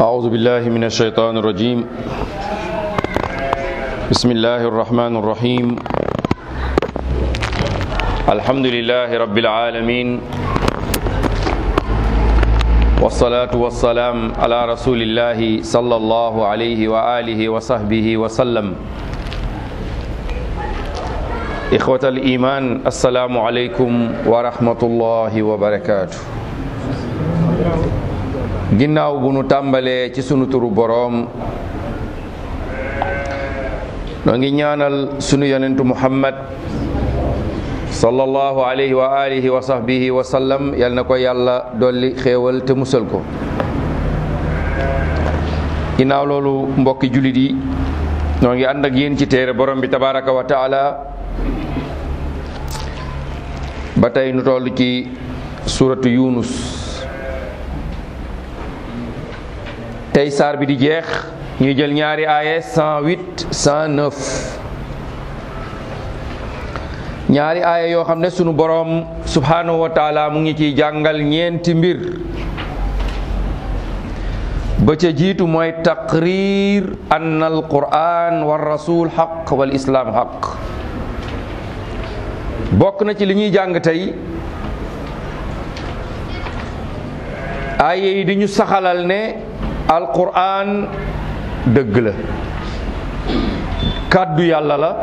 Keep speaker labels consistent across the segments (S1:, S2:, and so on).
S1: أعوذ بالله من الشيطان الرجيم بسم الله الرحمن الرحيم الحمد لله رب العالمين والصلاة والسلام على رسول الله صلى الله عليه وآله وصحبه وسلم إخوة الإيمان السلام عليكم ورحمة الله وبركاته ginnaaw bu nu tàmbalee ci sunu turu boroom noo ngi ñaanal sunu yonentu muhammad sallallahu alayhi wa alihi wa sahbihi wa sallam yal na ko yàlla dolli xéewal te musal ko ginnaaw loolu mbokki jullit yi noo ngi ànd ak yéen ci téere borom bi tabaraka wa taala ba tey nu toll ci suratu yunus tey saar bi di jeex ñuy jël ñaari aaye 108 109 ñaari aaye yoo xam ne sunu boroom subhanahu wa taala mu ngi ciy jàngal ñeenti mbir ba ca jiitu mooy taqrir anna al quran wa rasul xaq wal islaam xaq bokk na ci li ñuy jàng tey aaye yi di ñu saxalal ne alquran dëgg la kàddu yàlla la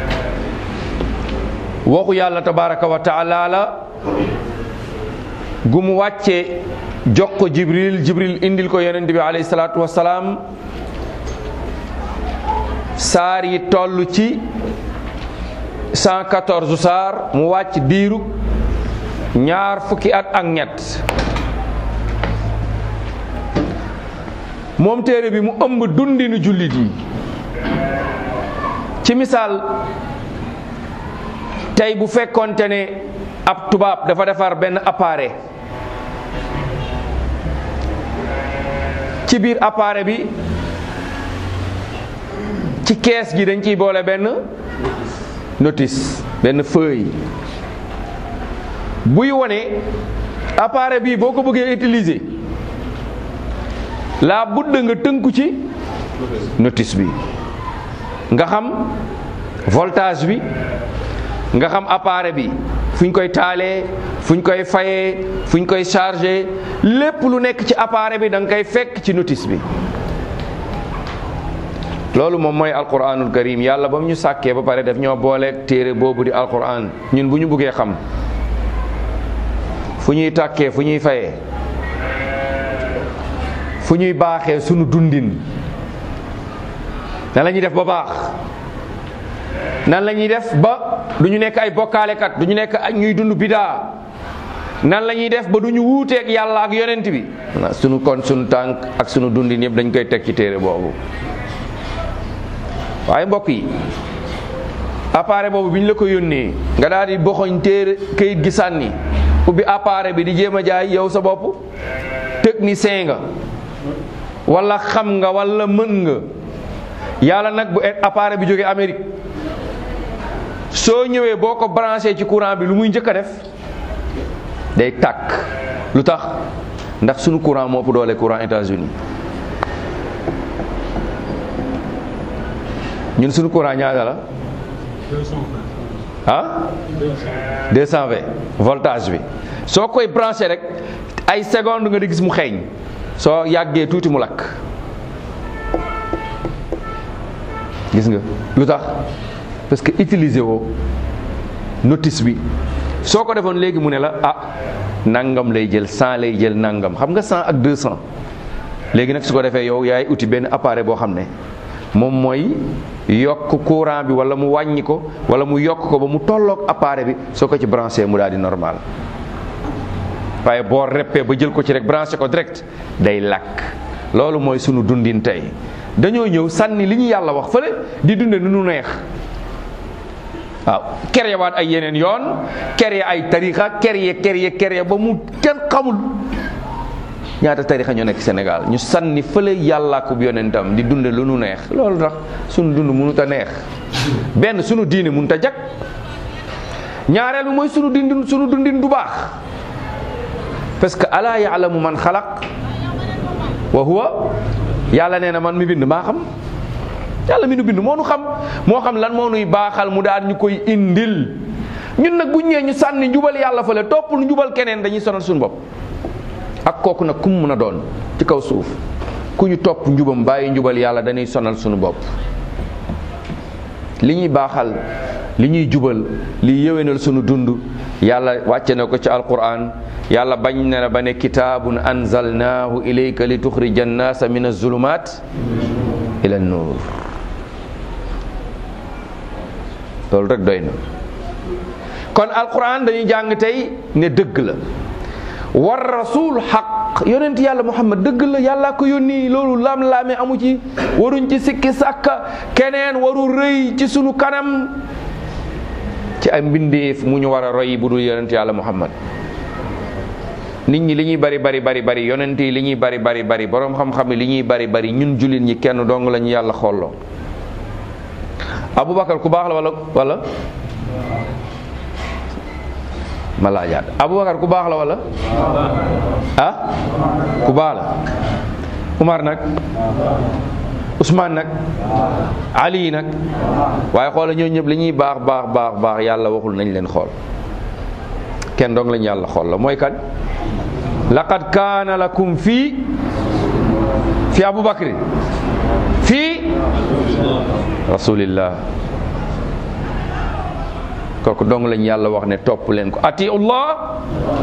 S1: waxu yàlla tabaraka wa taala la gu mu wàcce jox ko jibril jibril indil ko yonent bi alayhi salaatu wasalaam saar yi toll ci 114 saar mu wàcc diiru ñaar fukki at ak ñett moom téere bi mu ëmb dundinu jullit yi ci misaal tey bu fekkonte ne ab tubaab dafa defar benn appareil ci biir appareil bi ci kees gi dañ ciy boole benn notice benn feuille buy wone appareil bii boo ko bëggee utiliser laa budd nga tënku ci notice bi nga xam voltage bi nga xam appareil bi fu ñu koy taalee fu ñu koy fayee fu ñu koy chargé lépp lu nekk ci appareil bi da nga koy fekk ci notice bi loolu moom mooy alquranul karim yàlla ba mu ñu sàkkee ba pare def ñoo booleeg téere boobu di alquran ñun bu ñu buggee xam fu ñuy tàkkee fu ñuy fayee fu ñuy baaxee sunu dundin nan la ñuy def ba baax nan la ñuy def ba du ñu nekk ay bokkaalekat du ñu nekk ay ñuy dund bidaa nan la ñuy def ba du ñu wuuteeg yàlla ak yonent bi sunu kon sunu tànk ak sunu dundin yëpp dañ koy teg ci téere boobu waaye mbokk yi appareil boobu bi ñu la ko yónnee nga daal di boxoñ téere kayit gi sànni ubbi appareil bi di jéem a jaay yow sa bopp technicien nga wala xam nga wala mën nga yàlla nag bu appareil bi jógee Amérique soo ñëwee boo ko branché ci courant bi lu muy njëkk a def day tàkk lu tax ndax sunu courant moo ëpp doole courant États-Unis ñun sunu courant ñaata la ah 220 voltage bi soo koy branché rek ay seconde nga di gis mu xeeñ soo yàggee tuuti mu lakk gis nga lu tax parce que utiliser woo notice bi soo ko defoon léegi mu ne la ah nangam lay jël 100 lay jël nangam xam nga 100 ak 200 léegi nag su ko defee yow yaay uti benn appareil boo xam ne moom mooy yokk courant bi wala mu wàññi ko wala mu yokk ko ba mu tolloog appareil bi soo ko ci branché mu daal di normal waaye boo reppee ba jël ko ci rek branché ko direct day lakk loolu mooy sunu dundin tey dañoo ñëw sànni li ñu yàlla wax fële di dunde nu nu neex waaw kerye waat ay yeneen yoon kerye ay tarixa kerye kerye kerye ba mu kenn xamul ñaata tarixa ñoo nekk Sénégal ñu sànni fële yàllaa ko yonentam di dunde lu nu neex loolu tax sunu dund mënut a neex benn sunu diine mënut a jag ñaareel bi mooy sunu dundin sunu dundin du baax parce que alaa yaalamu man xalaq wa huwa yàlla nee na man mi bind maa xam yàlla mi nu bind moo nu xam moo xam lan moo nuy baaxal mu daan ñu koy indil ñun nag bu ñëwee ñu sànni njubal yàlla fële topp lu njubal keneen dañuy sonal suñu bopp ak kooku nag ku mu mën a doon ci kaw suuf ku ñu topp njubam bàyyi njubal yàlla dañuy sonal suñu bopp li ñuy baaxal li ñuy jubal li yéwénal sunu dund yàlla wàcce na ko ci alquran yàlla bañ na ba ne kitaabun anzalnaahu ilayka li tuxrija annaasa min azulumat ila nuur loolu rek doy na kon alquran dañuy jàng tey ne dëgg la war rasul xaq yonent yàlla muhammad dëgg la yàlla ko yónni loolu lam-laame amu ci waruñ ci sikki sàkka keneen waru rëy ci sunu kanam ci ay mbindeef mu ñu war a roy bu dul yonent yàlla muhammad nit ñi li ñuy bari bari bari bari yonent yi li ñuy bari bari bari boroom xam-xam yi li ñuy bari bari ñun jullit ñi kenn dong la ñu yàlla xooloo abubakar ku baax la wala wala ma laajaat abubakar ku baax la wala ah ku baax la umar nag usmaan nag ali nag waaye xoola ñoo ñëpp li ñuy baax baax baax baax yàlla waxul nañ leen xool kenn dong lañ yàlla xool la mooy kan laqad kaana lakum fii fi abubakrin fii rasulillah kooku dong lañ yàlla wax ne topp leen ko atiullah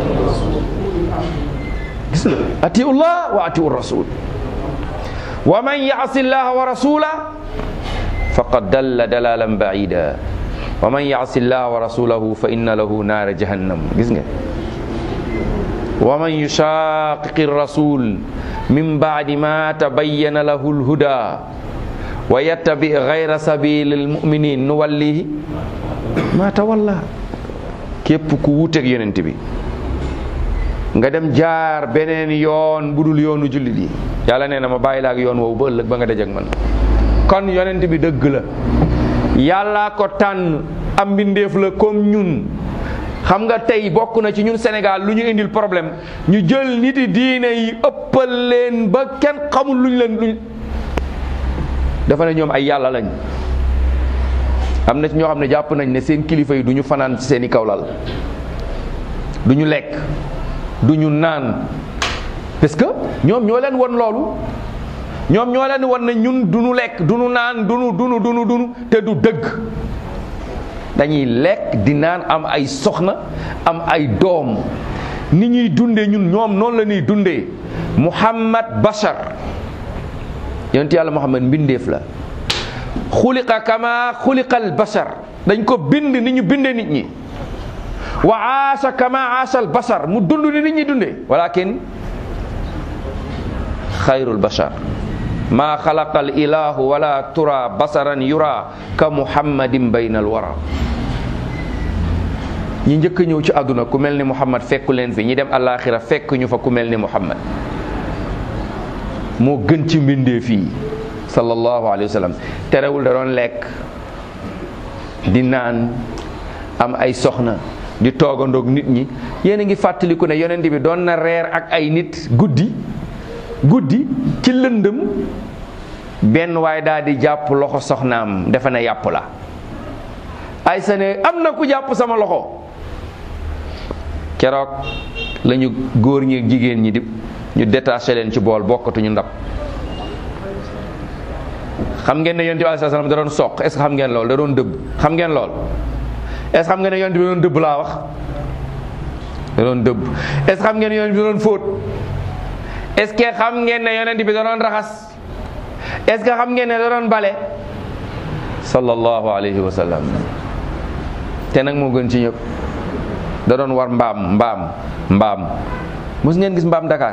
S1: gis nga atiullah wa atiu rasul wa man yaasi llaha wa rasula faqad dalla dalalan baida wa man yaasi llaha wa rasulahu fa inna lahu naara jahannam gis nga wa man yushaqiqi rasul min baadi ma tabayyana lahu lhuda wa yattabi gayra sabili lmuminin nuwallihi ma tawalla képp ku wuuteeg yonent bi nga dem jaar beneen yoon bu dul yoonu jullit yi yàlla nee na ma bàyyi la ak yoon woowu ba ëllëg ba nga dajak man kon yonent bi dëgg la yàllaa ko tànn am mbindeef la comme ñun xam nga tey bokk na ci ñun Sénégal lu ñu indil problème ñu jël nit yi diine yi ëppal leen ba kenn xamul luñ leen luñ dafa ne ñoom ay yàlla lañ am na ci ñoo xam ne jàpp nañ ne seen kilifa yi du ñu fanaan ci seen i kawlal du ñu lekk du ñu naan parce que ñoom ñoo leen won loolu ñoom ñoo leen won ne ñun du ñu lekk du ñu naan du ñu du ñu du ñu du ñu te du dëgg dañuy lekk di naan am ay soxna am ay doom ni ñuy dundee ñun ñoom noonu la ñuy dundee Muhammad Bashar yonent yàlla Muhammad mbindeef la xuliqa kama xuliqal bashar dañ ko bind ni ñu bindee nit ñi wa aasha kama aasha al bashar mu dund ni nit ñi dundee walakin xayrul bashar maa xalaqa al ilahu wala tura basaran yura ka muhammadin bayna al wara ñi njëkk a ñëw ci àdduna ku mel ni muhammad fekku leen fi ñi dem alaxira fekk ñu fa ku mel ni muhammad moo gën ci mbindee fii sallallahu alayhi wa sallam terewul da doon lekk di naan am ay soxna di toogandoog nit ñi yéen a ngi fàttaliku ne yonent bi doon na reer ak ay nit guddi guddi ci lëndëm benn waay daal di jàpp loxo soxnaam defe na yàpp la ay sa ne am na ku jàpp sama loxo keroog lañu góor ñi jigéen ñi di ñu détaché leen ci bool bokkatuñu ndab xam ngeen ne yonent bi alayhi salaam da doon soq est ce que xam ngeen lool da doon dëbb xam ngeen lool est ce que xam ngeen ne yonent bi da doon dëbb laa wax da doon dëbb est ce que xam ngeen ne yonent bi da doon fóot est ce que xam ngeen ne yonent bi da doon raxas est ce que xam ngeen ne da doon bale sallallahu alayhi wa sallam te nag moo gën ci ñëpp da doon war mbaam mbaam mbaam mos ngeen gis mbaam Dakar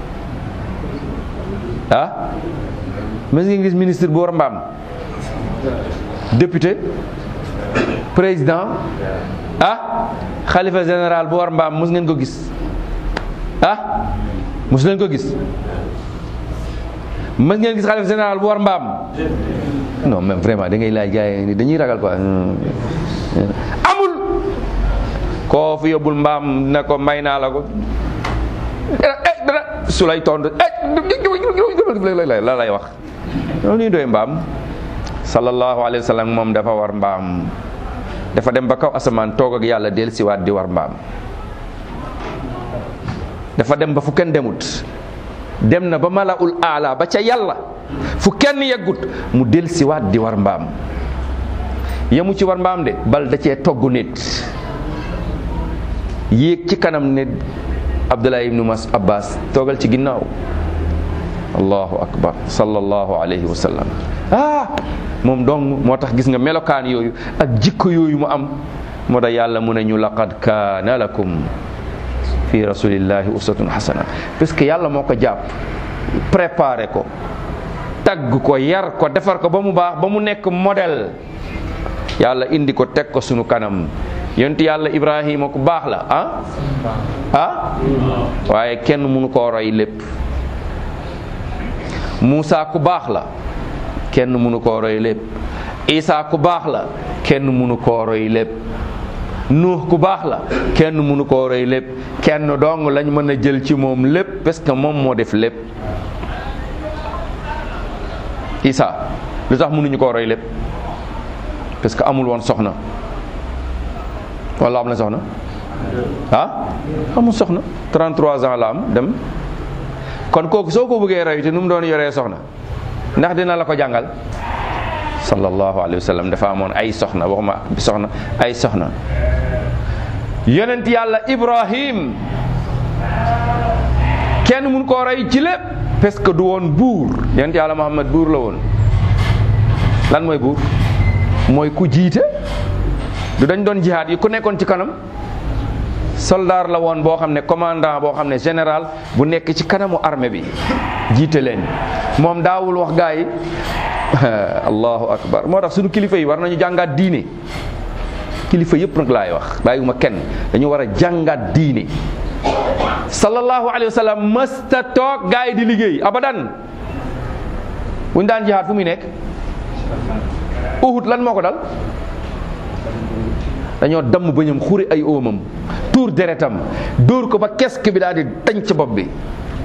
S1: ah mos ngeen gis ministre bu war mbaam député président ah xalifa général bu war mbaam mos ngeen ko gis ah mos leen ko gis mos ngeen gis xalifa général bu war mbaam non même vraiment da ngay laaj gars yi dañuy ragal quoi amul koo fi yóbbul mbaam ne ko may naa la ko dara su lay tontu la lay wax loolu ñuy doy mbaam sallallahu alayhi wa sallam moom dafa war mbaam dafa dem ba kaw asamaan toog ak yàlla del siwaat di war mbaam dafa dem ba fu kenn demut dem na ba malaul aala ba ca yàlla fu kenn yeggut mu del siwaat di war mbaam yemu ci war mbaam de bal da cee togg nit yéeg ci kanam ne abdullah ibnu mas abbas toogal ci ginnaaw allahu akbar sallallahu alayhi wa sallam ah moom dong moo tax gis nga melokaan yooyu ak jikko yooyu mu am moo tax yàlla mu ne ñu laqad kaana lakum fi rasulillahi uswatun hasana parce que yàlla moo ko jàpp préparé ko tagg ko yar ko defar ko ba mu baax ba mu nekk modèle yàlla indi ko teg ko sunu kanam yonent yàlla ibrahima ku baax la ah ah waaye kenn mënu koo roy lépp Muusa ku baax la kenn mënu koo roy lépp Isa ku baax la kenn mënu koo roy lépp Nuux ku baax la kenn mënu koo roy lépp kenn dong lañ mën a jël ci moom lépp parce que moom moo def lépp Isa lu tax mënuñu koo roy lépp parce que amul woon soxna wala am na soxna ah amul soxna 33 ans la am dem kon kooku soo ko bëggee roy te nu mu doon yoree soxna ndax dina la ko jàngal sallallahu alayhi wa sallam dafa amoon ay soxna waxuma soxna ay soxna yonent yàlla ibrahim kenn mun koo roy ci lépp parce que du woon buur yonent yàlla muhammad buur la woon lan mooy buur mooy ku jiite du dañ doon jihaad yi ku nekkoon ci kanam soldaar la woon boo xam ne commandant boo xam ne général bu nekk ci kanamu armée bi jiite leen moom daawul wax gaa yi allahu akbar moo tax suñu kilifa yi war nañu jàngaat diine kilifa yëpp nag laay wax bàyyiwuma kenn dañu war a jàngaat diine sallallahu alayhi wa sallam mësta toog gaa yi di liggéey abadan bu ñu daan jihaad fu muy nekk uhud lan moo ko dal dañoo damm bëñam xuri ay óomam tuur deretam dóor ko ba kesk bi daal di tañ ci bopp bi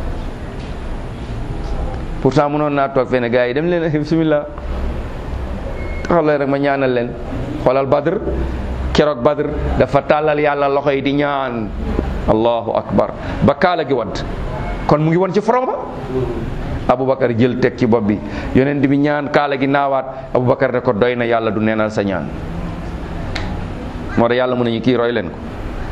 S1: pourtant mënoon naa toog fene gars yi dem leen bismillah taxaw leen rek ma ñaanal leen xoolal badr keroog badr dafa tàllal yàlla loxo yi di ñaan allahu akbar ba kaala gi wadd kon mu ngi woon ci front ba aboubacar jël teg ci bopp bi yonent bi ñaan kaala gi naawaat aboubacar ne ko doy na yàlla du neenal sa ñaan moo tax yàlla mën nañu kii roy leen ko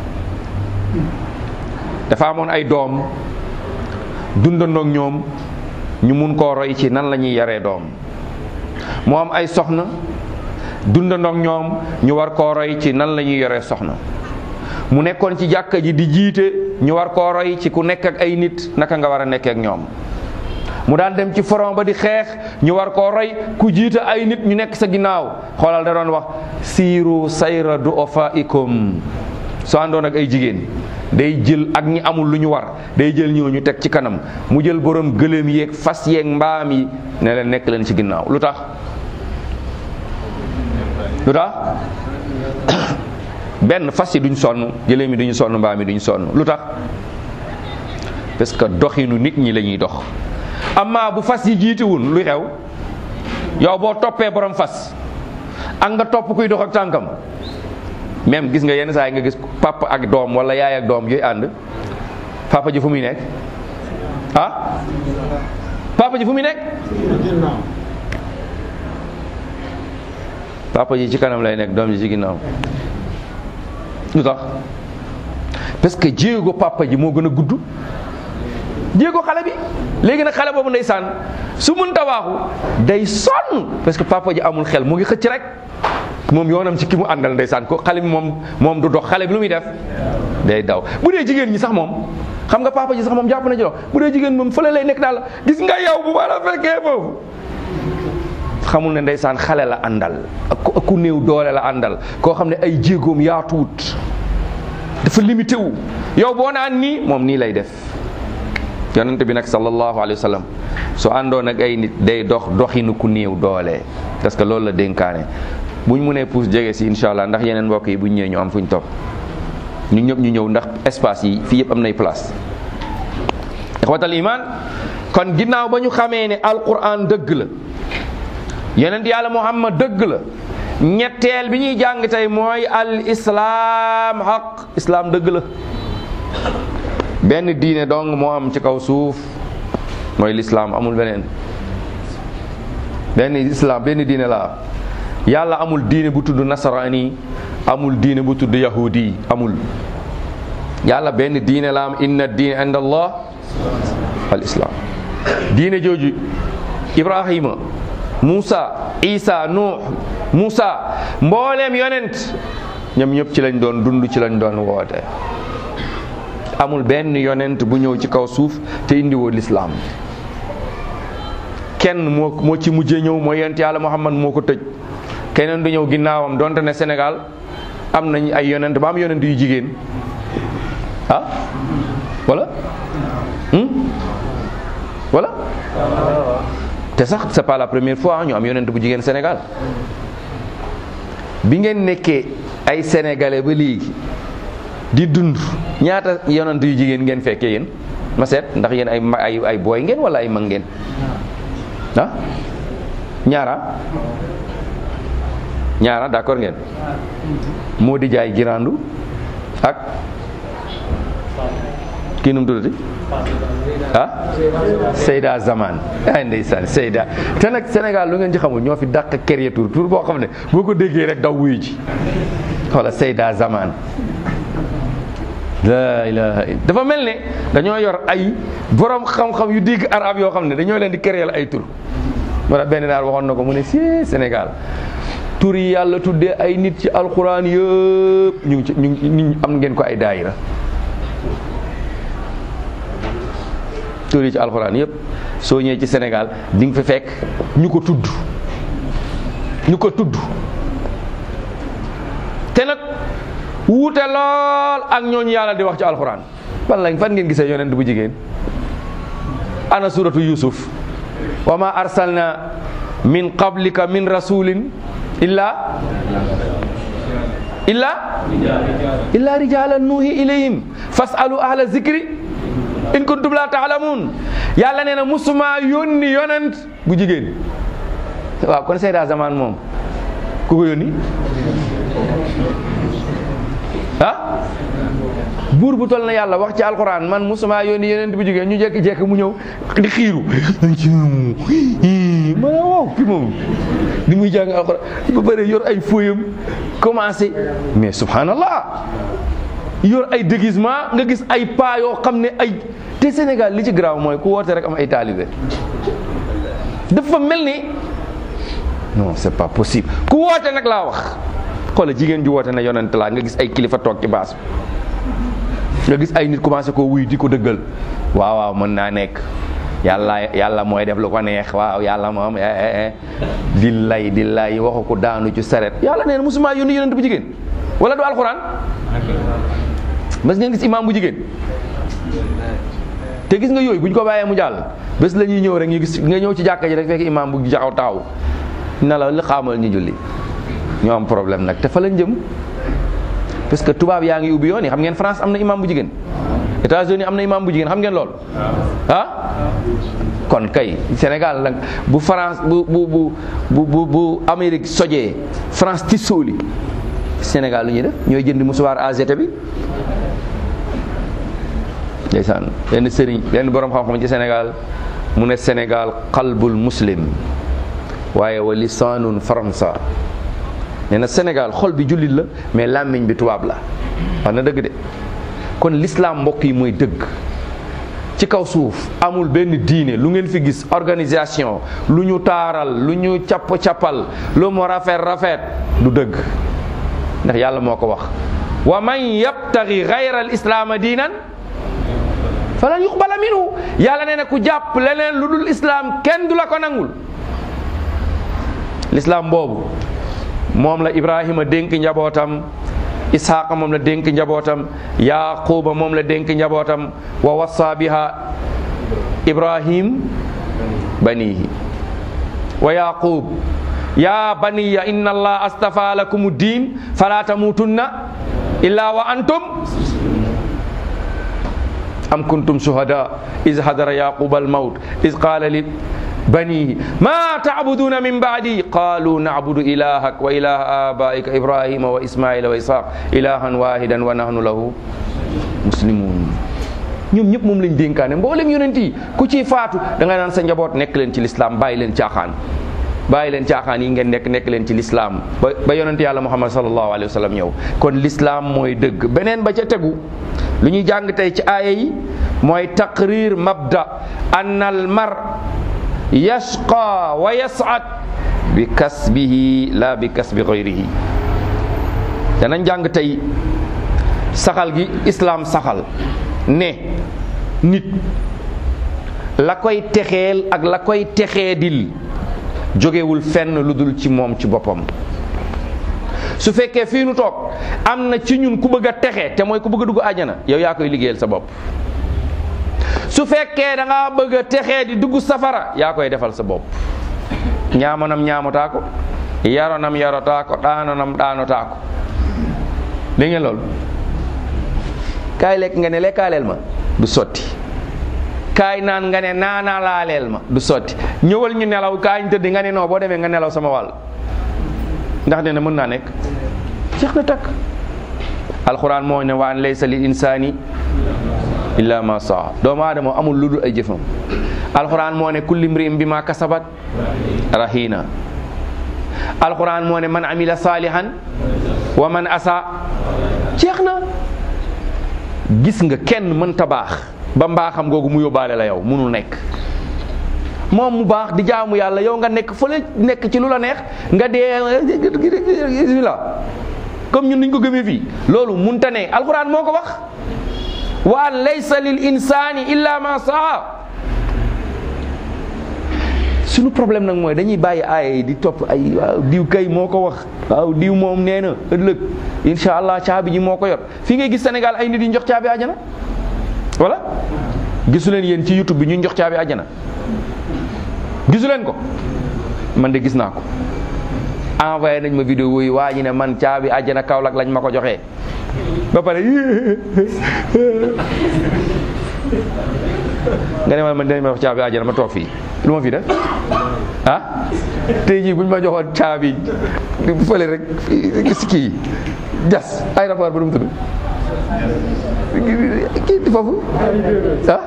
S1: dafa amoon ay doom dundandoog ñoom ñu mun koo roy ci nan la ñuy yaree doom mu am ay soxna dundandoog ñoom ñu war koo roy ci nan la ñuy yoree soxna mu nekkoon ci jàkka ji di jiite ñu war koo roy ci ku nekk ak ay nit naka nga war a nekkee ak ñoom mu daan dem ci front ba di xeex ñu war koo roy ku jiite ay nit ñu nekk sa ginnaaw xoolal da doon wax siiru sayra du ofaikum soo àndoon ak ay jigéen day jël ak ñi amul lu ñu war day jël ñoo ñu teg ci kanam mu jël borom gëléem yeeg fas yeeg mbaam yi ne leen nekk leen ci ginnaaw lu tax lu tax benn fas yi duñ sonn gëléem yi duñu sonn mbaam yi duñu sonn lu tax parce que doxinu nit ñi la ñuy dox amma bu fas yi jiitiwul luy xew yow boo toppee borom fas ak nga topp kuy dox ak tànkam même gis nga yenn saa yi nga gis papa ak doom wala yaay ak doom yooyu ànd papa ji fu muy nekk ah papa ji fu muy nekk papa ji ci kanam lay nekk doom ji ci ginnaaw lu tax parce que jéego papa ji moo gën a gudd jéego xale bi léegi nag xale boobu ndeysaan su mënta waaxu day sonn parce que papa ji amul xel mu ngi xëcc rek moom yoonam ci ki mu àndal ndeysaan ko xale bi moom moom du dox xale bi lu muy def day daw bu dee jigéen ñi sax moom xam nga papa ji sax moom jàpp na ci dox bu dee jigéen moom fële lay nekk daal gis nga yow bu ma la fekkee foofu xamul ne ndeysaan xale la àndal ak ku néew doole la àndal koo xam ne ay jéegoom yaatuwut dafa limité wu yow boo naan nii moom nii lay def yonente bi nag sallallahu alayhi wa sallam soo àndoon ak ay nit day dox doxinu ku néew doole parce que loolu la dénkaane buñ mënee puus jege si incha allah ndax yeneen mbokk yi buñ ñëwee ñu am fuñ topp ñu ñëpp ñu ñëw ndax espace yi fii yëpp am nay place ixwatal iman kon ginnaaw ba ñu xamee ne alquran dëgg la yonent yàlla muhammad dëgg la ñetteel bi ñuy jàng tey mooy al islaam xaq islaam dëgg la benn diine dong moo am ci kaw suuf mooy lislaam amul beneen benn islaam benn diine la yàlla amul diine bu tudd nasaraani amul diine bu tudd yahudi amul yàlla benn diine la am inna diine inda allah al islaam diine jooju ibrahima Moussa Isa Nuux Moussa mbooleem yonent ñoom ñëpp ci lañ doon dund ci lañ doon woote amul benn yonent bu ñëw ci kaw suuf te indiwoo lislaam kenn moo moo ci mujjee ñëw mooy yonent yàlla Muhammad moo ko tëj keneen du ñëw ginnaawam donte ne Sénégal am nañ ay yonent ba am yonent yu jigéen ah wala wala te sax c'est pas la première fois ñu am yonent bu jigéen Sénégal bi ngeen nekkee ay sénégalais ba léegi di dund ñaata yonent yu jigéen ngeen fekkee yéen ma seet ndax yéen ay ay ay booy ngeen wala ay mag ngeen ah ñaara ñaara d'accord ngeen moo di jaay girandu ak kii nu mu tuddati ah Seyda Zaman ay ndeysaan Seyda te nag Sénégal lu ngeen ci xamul ñoo fi dàq kéré tur tur boo xam ne boo ko déggee rek daw wuyu ji xoola Seyda Zaman la ilaha dafa mel ne dañoo yor ay borom xam-xam yu dégg arab yoo xam ne dañoo leen di créer ay tur moo tax benn naar waxoon na ko mu ne si Sénégal tur yi yàlla tuddee ay nit ci alxuraan yëpp ñu ngi ci ñu ngi am ngeen ko ay daayira tur yi ci alxuraan yëpp soo ñëwee ci Sénégal di nga fi fekk ñu ko tudd ñu ko tudd te nag wuute lool ak ñooñu yàlla di wax ci alxuraan fan lañ fan ngeen gisee yonent bu jigéen ana suratu yusuf wa ma arsalna min qablika min rasulin illa illa illa rijalan nuhi ilayhim fasalu ahla zikri in kuntum la taalamun yàlla nee na musuma yónni yonent bu jigéen waaw kon Seyda Zaman moom ku ko yónni ah buur bu toll na yàlla wax ci alquran man musuma yónni yonent bu jigéen ñu jekki-jekki mu ñëw di xiiru ma ne waaw ki moom ni muy jàng alquran ba bëri yor ay fooyam commencé mais subhanallah yor ay déguisement nga gis ay paa yoo xam ne ay te Sénégal li ci garaaw mooy ku woote rek am ay taalibe dafa mel ni non c'est pas possible ku woote nag laa wax xoola jigéen ju woote na yonent laa nga gis ay kilifa toog ci baas nga gis ay nit commencé koo wuy di ko dëggal waaw waaw mën naa nekk yàlla yàlla mooy def lu ko neex waaw yàlla moom di lay di lay waxu ko daanu ci saret yàlla nee na musuma yónni yonent bu jigéen wala du alxuraan mas ngeen gis imaam bu jigéen te gis nga yooyu bu ñu ko bàyyee mu jàll bés la ñuy ñëw rek ñu gis nga ñëw ci jàkka ji rek fekk imaam bu jaxaw taxaw na la li xaamal ñu julli ñoo am problème nag te fa lañ jëm parce que tubaab yaa ngi ubbi yoon yi xam ngeen France am na imaam bu jigéen États-Unis am na imaam bu jigéen xam ngeen lool ah kon kay Sénégal nag bu France bu bu bu bu bu bu Amérique sojee France ci sóoli Sénégal lu ñuy def ñooy jënd musuwaar AGT bi ndeysaan benn sëriñ benn borom xam-xam ci Sénégal mu ne Sénégal qalbul muslim waaye wa lisaanun faransa nee na Sénégal xol bi jullit la mais làmmiñ bi tubaab la wax na dëgg de kon l'islam mbokk yi mooy dëgg ci kaw suuf amul benn diine lu ngeen fi gis organisation lu ñu taaral lu ñu capp cappal lu mu rafet rafet du dëgg ndax yàlla moo ko wax wa man yabtagi gayra al islaama diinan falan yuqbala minhu yàlla nee na ku jàpp leneen lu dul islaam kenn du la ko nangul lislaam boobu moom la ibrahima dénk njabootam ishaqa moom la dénk njabootam yaquba moom la dénk njabootam wa wassa biha ibrahim banihi wa yaqub ya baniya inna allah astafa lakum din fala tamutunna illa wa antum am kuntum shuhada is hadara yaquba almawt is qala li banihi ma tacbuduna min baadi qalu nacbudu ilahak wa ilaha abaika ibrahima wa ismaila wa ishaq ilahan wahidan wa nahnu lahu muslimun ñoom ñëpp moom lañ dénkaane mboolem yonent yi ku ciy faatu da nga naan sa njaboot nekk leen ci lislaam bàyyi leen caaxaan bàyyi leen caaxaan yi ngeen nekk nekk leen ci lislaam ba ba yonent yàlla muhammad sallallahu alayhi wa sallam ñëw kon lislaam mooy dëgg beneen ba ca tegu lu ñuy jàng tey ci aaya yi mooy taqrir mabda anna al mar yashqa wa yas'ad bi kasbihi la bi kasbi gayrihi danañ jàng tey saxal gi islaam saxal ne nit la koy texeel ak la koy texeedil jógewul fenn lu dul ci moom ci boppam su fekkee fii nu toog am na ci ñun ku bëgg a texe te mooy ku bëgg a dugg àjjana yow yaa koy liggéeyal sa bopp su fekkee da ngaa bëgg a texee di dugg safara yaa koy defal sa bopp ñaamonam ñaamotaa ko yaronam yarotaa ko daanonam daanotaa ko dégg ngeen loolu kaay lekk nga ne lekkaaleel ma du sotti kaay naan nga ne naanaa laaleel ma du sotti ñëwal ñu nelaw kaay ñu tëdd nga ne non boo demee nga nelaw sama wàll ndax dina mën naa nekk jeex na takk alxuraan moo ne waan laysa lil insaani illa ma saa doomu aadama amul lu dul ay jëfam alxuraan moo ne kulli mri'in bi ma kasabat rahina alxuraan moo ne man amila saalihan wa man asa jeex na gis nga kenn mënta baax ba mbaaxam googu mu yóbbaale la yow munul nekk moom mu baax di jaamu yàlla yow nga nekk fële nekk ci lu la neex nga dee bismillah comme ñun niñ ko gëmee fii loolu munta ne alxuraan moo ko wax wa an laysa lil insani illa ma saa suñu problème nag mooy dañuy bàyyi aaya yi di topp ay waaw diw kay moo ko wax waaw diw moom nee na ëllëg insha allah caabi ji moo ko yor fii ngay gis Sénégal ay nit yi jox caabi àjjana voilà gisu leen yéen ci YouTube bi ñu jox caabi àjjana gisu leen ko man de gis naa ko envoyé nañ ma vidéo yi waa ji ne man caabi àjjana Kaolack lañ ma ko joxee ba pare nga ne ma man dañ ma wax caabi àjjana ma toog fii lu ma fi def ah tey jii buñ ma joxoon caabi fële rek gis kii jas aéroport ba nu mu tudd kii di foofu ah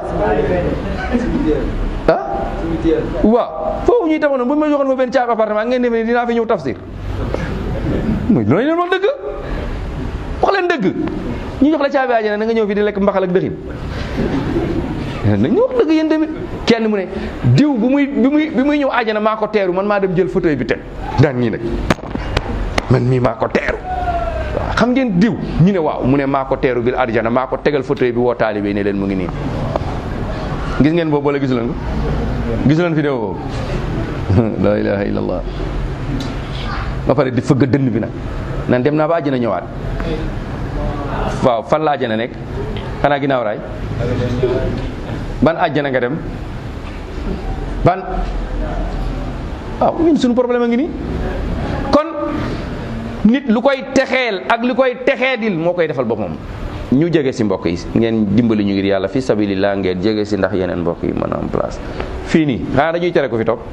S1: ah waaw foofu ñuy tamoon buñ ma joxoon fa benn caabi appartement ngeen defe ne dinaa fi ñëw tafsir mooy loolu leen wax dëgg wax leen dëgg ñu jox la caabi àjjana na nga ñëw fi di lekk mbaxal ak dëxin nañu wax dëgg yéen tamit kenn mu ne diw bu muy bi muy bi muy ñëw àjjana maa ko teeru man maa dem jël fauteuil bi teg daan ñii nag man mii maa ko teeru waaw xam ngeen diw ñu ne waaw mu ne maa ko teeru bil àjjana maa ko tegal fauteuil bi woo taalibe ne leen mu ngi nii gis ngeen boobu wala gisu leen ko gisu leen vidéo boobu la ilaha illallah ba pare di fëgg dënn bi nag nan dem naa ba àjjana ñëwaat waaw fan la àjjana nekk xanaa ginnaaw raay ban àjjana nga dem ban waaw ñun suñu problème a ngi nii kon nit lu koy texeel ak lu koy texeedil moo koy defal boppam ñu jege si mbokk yi ngeen dimbali ñu ngir yàlla fi sabilillah ngeen jege si ndax yeneen mbokk yi mën a am place fii nii xanaa dañuy tere ko fi toog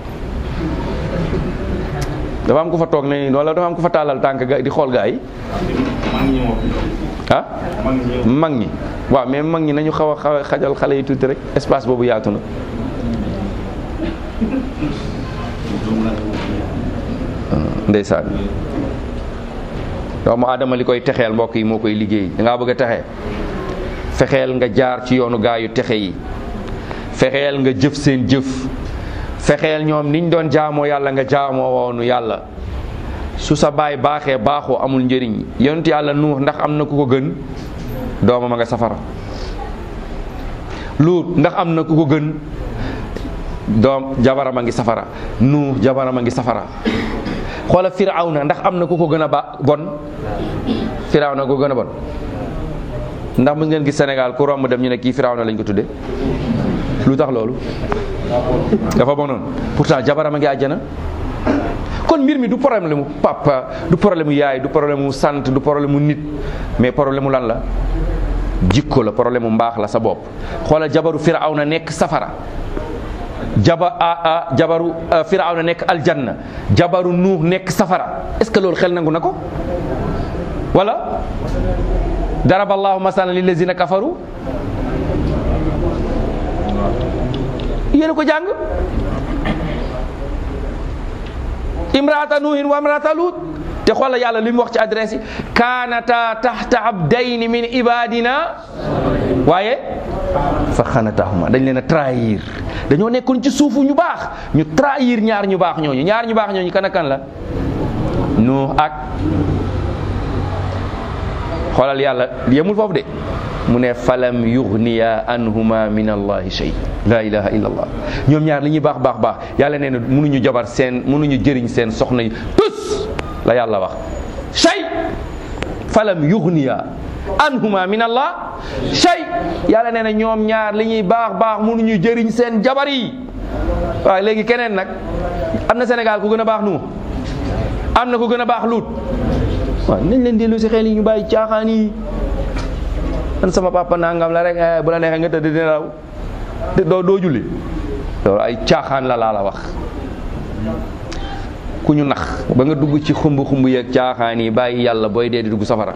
S1: dafa am ku fa toog ne wala dafa am ku fa tàllal tànk ga di xool gaa yi ah mag ñi waaw mais mag ñi nañu xaw a xaw a xajal xale yi tuuti rek espace boobu yaatu na ndeysaan doomu aadama li koy texeel mbokk yi moo koy liggéey da ngaa bëgg a texe fexeel nga jaar ci yoonu gaa yu texe yi fexeel nga jëf seen jëf fexeel ñoom niñ doon jaamoo yàlla nga jaamoo woonu yàlla su sa baay baaxee baaxoo amul njëriñ yonent yàlla nuux ndax am na ku ko gën doomam a nga safara luut ndax am na ku ko gën doom jabaram a ngi safara nuux jabaram a ngi safara xoola firawna ndax am na ku ko gën a ba bon firawna ko gën a bon ndax mu ngeen gis Sénégal ku romb dem ñu ne kii firawna lañ ko tudde lu tax loolu dafa bonoon pourtant jabaram a ngi àjjana kon mbir mi du problème mu papa du problème mu yaay du problème mu sant du problème mu nit mais problème mu lan la jikko la problème mu mbaax la sa bopp xoolal jabaru firawna nekk safara jaba a jabaru firawna nekk aljanna jabaru nuux nekk safara est-ce que loolu xel nangu na ko wala daraba allahu masalan lillazina kafaru yéen a ko jàng imraata nuuhin wa imraata luut te xoolal yàlla li mu wax ci adresse yi kaanata taxta abdayni min ibadina waaye fa xanatahuma dañ leen a trahir dañoo nekkoon ci suufu ñu baax ñu trahir ñaar ñu baax ñooñu ñaar ñu baax ñooñu kan ak kan la nuux ak xoolal yàlla yemul foofu de mu ne falam yugniya anhuma min allahi shay la ilaha illa allah ñoom ñaar li ñuy baax baax baax yàlla nee na mënuñu jabar seen mënuñu jëriñ seen soxna yi tus la yàlla wax shay falam yugniya anhuma min allah shay yàlla nee na ñoom ñaar li ñuy baax baax mënuñu jëriñ seen jabar yi waaye léegi keneen nag am na Sénégal ku gën a baax nu am na ku gën a baax luut waaw nañ leen dellu si xel yi ñu bàyyi caaxaan yi man sama papa nangam la rek bu la neexee nga tëdd dina law doo doo julli loolu ay caaxaan la laa la wax ku ñu nax ba nga dugg ci xumb xumb yeeg caaxaan yi bàyyi yàlla booy dee di dugg safara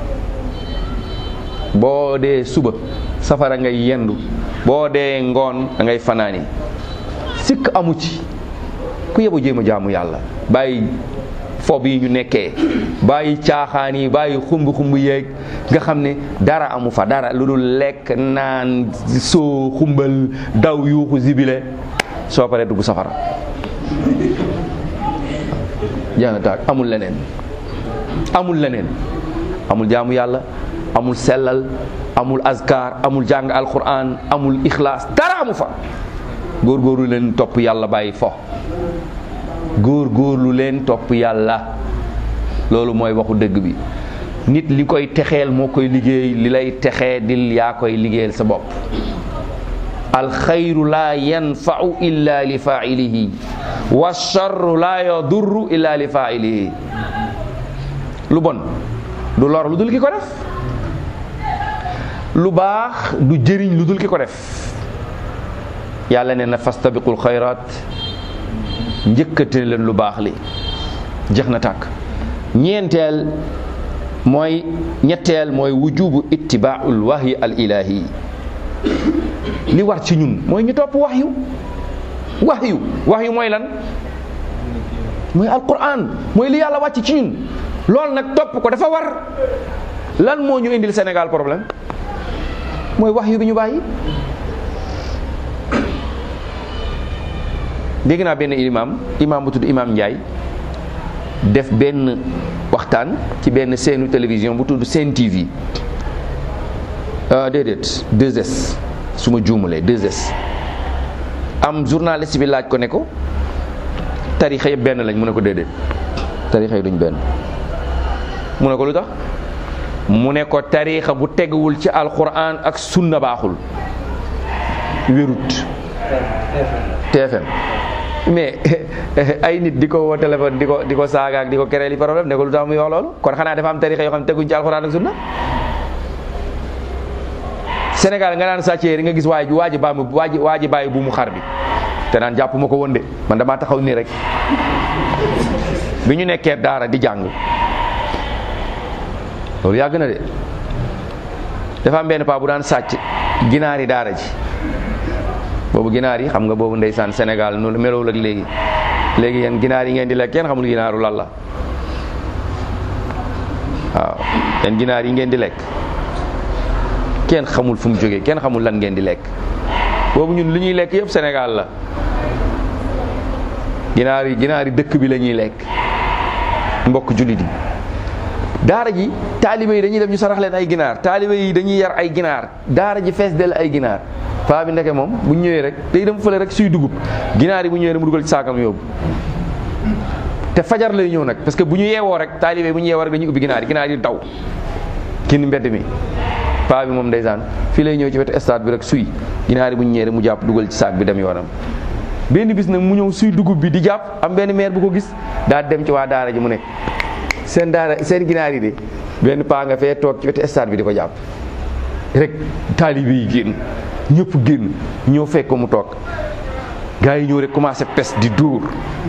S1: boo dee suba safara ngay yendu boo dee ngoon da ngay fanaani sikk amu ci ku yebu jéem a jaamu yàlla bàyyi fob yi ñu nekkee bàyyi caaxaan yi bàyyi xumb xumb yeeg nga xam ne dara amu fa dara lu dul lekk naan soo xumbal daw yuuxu zibile soo paree dugg safara jaana taag amul leneen amul leneen amul jaamu yàlla amul sellal amul azkar amul jàng alquran amul ixlaas dara amu fa góorgóorlu leen topp yàlla bàyyi fo góor góorlu leen topp yàlla loolu mooy waxu dëgg bi nit li koy texeel moo koy liggéey li lay texee dil yaa koy liggéeyal sa bopp alxayru laa yanfau illa li failihi wa charru laa yadurru illa li failihi lu bon du lor lu dul ki ko def lu baax du jëriñ lu dul ki ko def yàlla nee na fastabiqul xayraat njëkkate leen lu baax li jeex na tàkk ñeenteel mooy ñetteel mooy wujubu ittibaaul wahyi al ilahi li war ci ñun mooy ñu topp wahyu wahyu wahyu mooy lan mooy alquran mooy li yàlla wàcc ci ñun loolu nag topp ko dafa war lan moo ñu indil Sénégal problème mooy wahyu bi ñu bàyyi dégg naa benn imam imam bu tudd imam Ndiaye def benn waxtaan ci benn seenu télévision bu tudd Sen TV déedéet 2S su ma juumalee 2S am journaliste bi laaj ko ne ko tarixa yëpp benn lañ mu ne ko déedéet tarixa yi duñ benn mu ne ko lu tax mu ne ko tarixa bu teguwul ci alquran ak sunna baaxul wérut TFM mais ay nit di ko woo téléphone di ko di ko saaga ak di ko créer li problème ne ko lu tax muy wax loolu kon xanaa dafa am tarixa yoo xam ne teguñ ci alxuraan ak sunna Sénégal nga naan sàccee nga gis waa ji waa ji baa mu waa ji waa ji bàyyi bu mu xar bi te naan jàpp ma ko woon de man damaa taxaw nii rek bi ñu nekkee daara di jàng loolu yàgg na de dafa am benn paa bu daan sàcc ginaar yi daara ji boobu ginaar yi xam nga boobu ndeysaan Sénégal nu melowul ak léegi léegi yéen ginaar yi ngeen di lekk kenn xamul ginaaru lan la waaw yéen ginaar yi ngeen di lekk kenn xamul fu mu jógee kenn xamul lan ngeen di lekk boobu ñun li ñuy lekk yëpp Sénégal la ginaar yi ginaar yi dëkk bi la ñuy lekk mbokk jullit yi daara ji taalibe yi dañuy dem ñu sarax leen ay ginaar taalibe yi dañuy yar ay ginaar daara ji fees del ay ginaar paa bi ndeke moom bu ñëwee rek day dem fële rek suy dugub ginaar yi bu ñëwee rek mu dugal ci saakam yóbbu te fajar lay ñëw nag parce que bu ñu yeewoo rek taalibe bu ñu yeewoo rek dañuy ubbi ginaar yi ginaar yi daw kenn mbedd mi paa bi moom ndeysaan fii lay ñëw ci wetu stade bi rek suy ginaar yi bu ñu ñëwee rek mu jàpp dugal ci saak bi dem yoonam benn bis nag mu ñëw suy dugub bi di jàpp am benn maire bu ko gis daa dem ci waa daara ji mu ne seen daara seen ginaar yi de benn paa nga fee toog ci wetu stade bi di ko jàpp rek taalibe yi génn ñëpp génn ñëw fekk ko mu toog gars yi ñëw rek commencé pes di dóor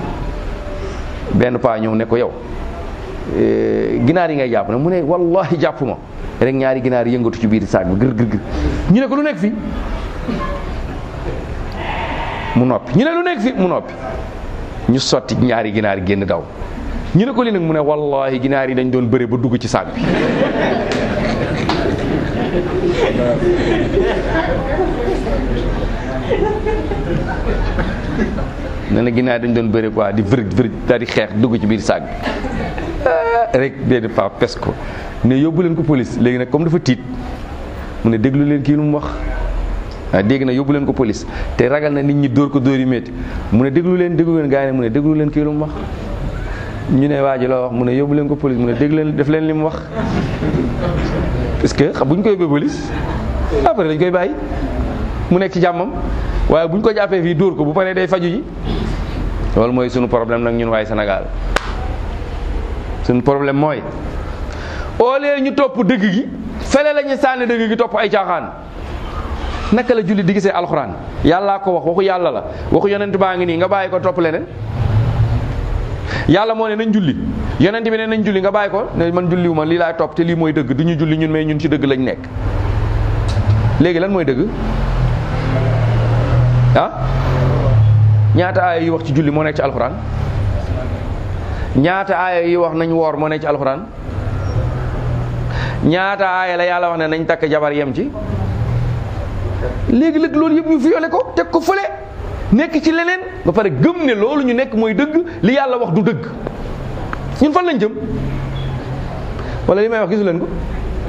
S1: benn paa ñëw ne ko yow ginaar yi ngay jàpp ne mu ne wallahi jàpp ma rek ñaari ginaar yëngatu ci biir saag bi gër gër gër ñu ne ko lu nekk fi mu noppi ñu ne lu nekk fi mu noppi ñu sotti ñaari ginaar génn daw ñu ne ko li nag mu ne wallahi ginaar yi dañ doon bëre ba dugg ci saag bi nee na ginaar dañ doon bëre quoi di vërëj vërëj daal di xeex dugg ci biir saag bi rek benn paa pes ko ne yóbbu leen ko police léegi nag comme dafa tiit mu ne déglu leen kii lu mu wax ah dégg na yóbbu leen ko police te ragal na nit ñi dóor ko dóor yu métti mu ne déglu leen déglu leen gaa yi ne mu ne déglu leen kii lu mu wax ñu ne waa ji loo wax mu ne yóbbu leen ko police mu ne déglu leen def leen li mu wax parce que xam bu ñu koy yóbbee police après dañ koy bàyyi mu nekk ci jàmmam waaye bu ñu ko jàppee fii dóor ko bu paree day faju ji loolu mooy sunu problème nag ñun waaye Sénégal sunu problème mooy au lieu ñu topp dëgg gi fele la ñu sànni dëgg gi topp ay caaxaan naka la julli di gisee alxuraan yàllaa ko wax waxu yàlla la waxu yonent baa ngi nii nga bàyyi ko topp leneen yàlla moo ne nañ julli yonent bi ne nañ julli nga bàyyi ko ne man julliwu ma lii laay topp te lii mooy dëgg du ñu julli ñun mais ñun ci dëgg lañ nekk léegi lan mooy dëgg ah ñaata aaya yi wax ci julli moo nekk ci alxuraan ñaata aaya yi wax nañ woor moo nekk ci alxuraan ñaata aaya la yàlla wax ne nañ takk jabar yem ci léegi léeg loolu yëpp ñu violé ko teg ko fële nekk ci leneen ba pare gëm ne loolu ñu nekk mooy dëgg li yàlla wax du dëgg ñun fan lañ jëm wala li may wax gisu leen ko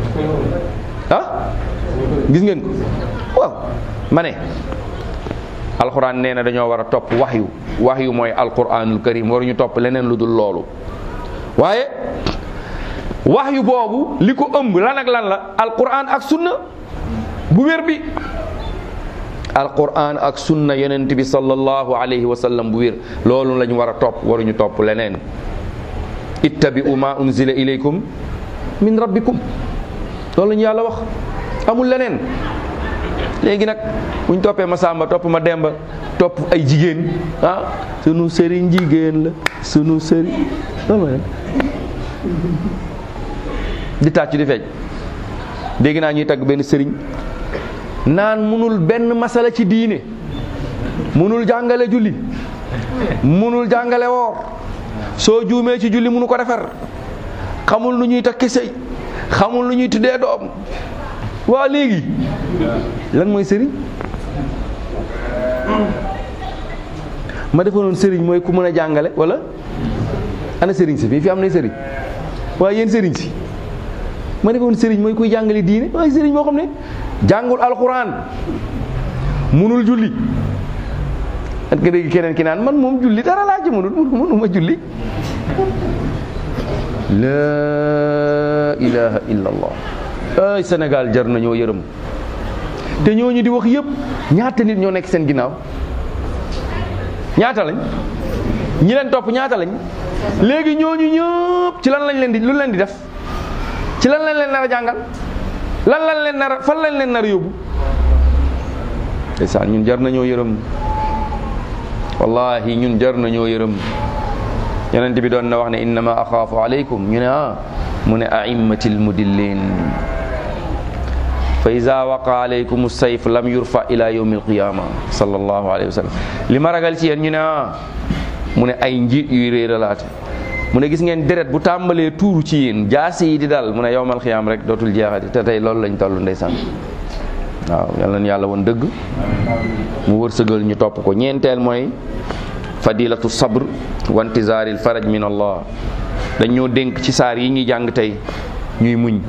S1: ah gis ngeen ko waaw ma ne alxuraan nee na dañoo war a topp waxyu waxyu mooy alquranul karim waruñu topp leneen lu dul loolu waaye waxyu boobu li ko ëmb lan ak lan la alquran ak sunna bu wér bi alquran ak sunna yonent bi sallallahu alayhi wa sallam bu wér loolu lañ war a topp waruñu topp leneen ittabi'u ma unzila ilaykum min rabbikum loolu lañu yàlla wax amul leneen léegi nag buñ toppee ma sàmba topp ma demba topp ay jigéen ah sunu sëriñ jigéen la sunu sëriñ loolu mooy di tàcc di feej dégg naa ñuy tagg benn sëriñ naan munul benn masala ci diine munul jàngale julli munul jàngale woor soo juumee ci julli munu ko defar xamul nu ñuy takki sëy xamul nu ñuy tuddee doom waa léegi lan mooy sëriñ ma defoon sëriñ mooy ku mën a jàngale wala ana sëriñ si fii fi am nay sëriñ waaye yéen sëriñ si ma defoon sëriñ mooy kuy jàngale diine waaye sëriñ moo xam ne jàngul alxuraan munul julli at nga dégg keneen ki naan man moom julli dara laa ci mënul mënuma julli laa ilaha illa allah ay Sénégal jar nañoo yërëm te ñooñu di wax yëpp ñaata nit ñoo nekk seen ginnaaw ñaata lañ ñi leen topp ñaata lañ léegi ñooñu ñëpp ci lan lañ leen di lu leen di def ci lan lañ leen nar a jàngal lan lañ leen nar a fan lañ leen nar a yóbbu ndeysaan ñun jar nañoo yërëm wallahi ñun jar nañoo yërëm yonent bi doon na wax ne innama axaafu aleykum ñu ne ah mu ne aimmatil mudillin fa ida waqa alaykum sayf lam yurfa ila yawmi alqiyama sallallahu alayhi wa sallam li ma ragal ci yéen ñu ne ah mu ne ay njiit yuy réeralaate mu ne gis ngeen deret bu tàmbalee tuuru ci yéen jaasi yi di dal mu ne yowmal xiyaam rek dootul jeexati te tey loolu lañ toll ndeysaan waaw yal nañu yàlla woon dëgg mu wërsëgal ñu topp ko ñeenteel mooy fadilatu sabr wa intizaaril faraj min allah dañ ñoo dénk ci saar yi ñuy jàng tey ñuy muñ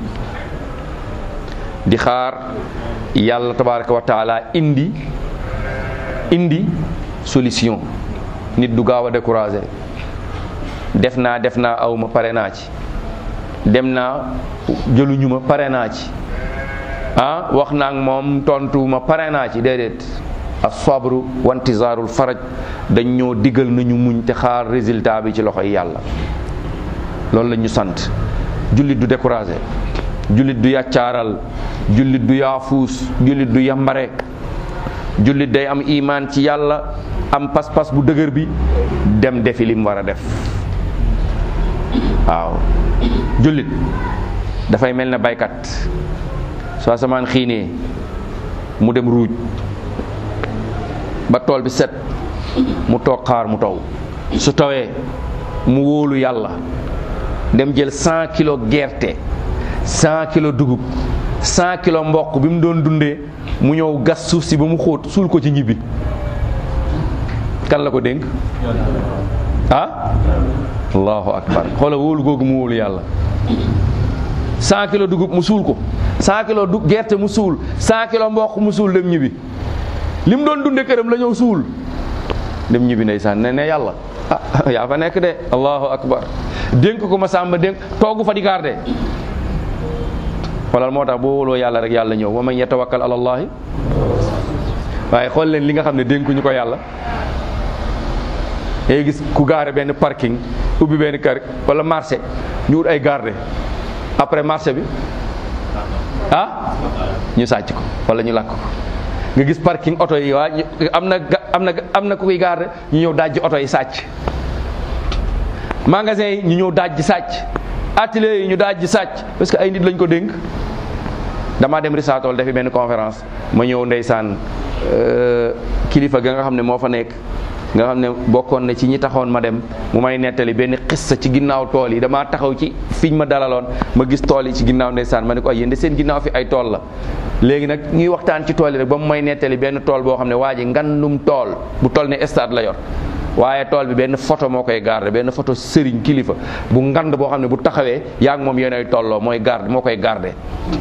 S1: di xaar yàlla tabaraka wa taala indi indi solution nit du gaaw a découragé def naa def naa aw ma pare naa ci dem naa jëluñu ma pare naa ci ah wax naa ak moom tontu ma pare naa ci déedéet as-sabru wa intizaarul faraj dañ ñoo digal nañu muñ te xaar résultat bi ci loxoy yàlla loolu la ñu sant jullit du découragé jullit du yàccaaral jullit du yaafuus jullit du yambare jullit day am imaan ci yàlla am pas-pas bu dëgër bi dem defi lim war a def waaw jullit dafay mel ne baykat soo asamaan xiinee mu dem ruuj ba tool bi set mu toog xaar mu taw su tawee mu wóolu yàlla dem jël cent kilo gerte cent kilo dugub cent kilo mboq bi mu doon dundee mu ñëw gas suuf si ba mu xóot suul ko ci ñibbi kan la ko dénk ah allahu akbar xoola wóolu googu mu wóolu yàlla cent kilo dugub mu suul ko cent kilo du gerte mu suul cent kilo mboq mu suul dem ñibbi li mu doon dunde këram la ñëw suul dem ñibbi ndeysaan ne ne yàlla ah yaa fa nekk de allahu akbar dénk ko ma sàmba dénk toogu fa di garde xoolal moo tax boo wóoloo yàlla rek yàlla ñëw wa man yatawakkal ala allahi waaye xool leen li nga xam ne dénkuñu ko yàlla ngay gis ku gaare benn parking ubbi benn kër wala marché ñu wut ay garde après marché bi ah ñu sàcc ko wala ñu lakk ko nga gis parking oto yi waa am na am na am na ku koy garde ñu ñëw dajji oto yi sàcc magasin yi ñu ñëw dajji sàcc atelier yi ñu dajji sàcc parce que ay nit lañ ko dénk damaa dem risaatool defi benn conférence ma ñëw ndeysaan kilifa ga nga xam ne moo fa nekk nga xam ne bokkoon na ci ñi taxoon ma dem mu may nettali benn xissa ci ginnaaw tool yi damaa taxaw ci fiñ ma dalaloon ma gis tool yi ci ginnaaw ndeysaan ma ne ko ay yéen de seen ginnaaw fi ay tool la léegi nag ñuy waxtaan ci tool yi rek ba mu may nettali benn tool boo xam ne waa ji ngandum tool bu toll ne stade la yor waaye tool bi benn photo moo koy garder benn photo sëriñ kilifa bu ngand boo xam ne bu taxawee yaa ngi moom yéen ay tolloo mooy garde moo koy garder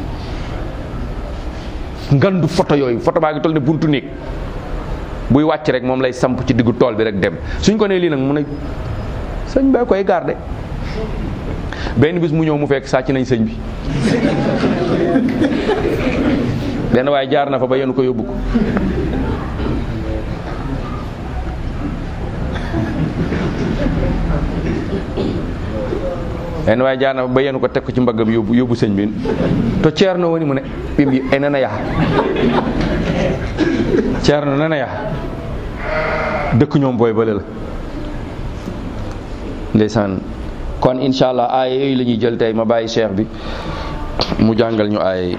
S1: ngandu photo yooyu photo baa ngi toll ne buntu néeg buy wàcc rek moom lay samp ci diggu tool bi rek dem suñ ko nee lii nag mu ne sëñ bee koy garde benn bis mu ñëw mu fekk sàcc nañ sëñ bi benn waaye jaar na fa ba yenu ko yóbbu ko benn waaye jaar na fa ba yenu ko teg ko ci mbaggam yóbbu yóbbu sëñ bi to ceerno woni mu ne ɓim yi e nana yaha ceerno nana yaha dëkk ñoom booy bële la ndeysaan kon incha allah aaya yooyu la ñuy jël tey ma bàyyi cheikh bi mu jàngal ñu aaya yi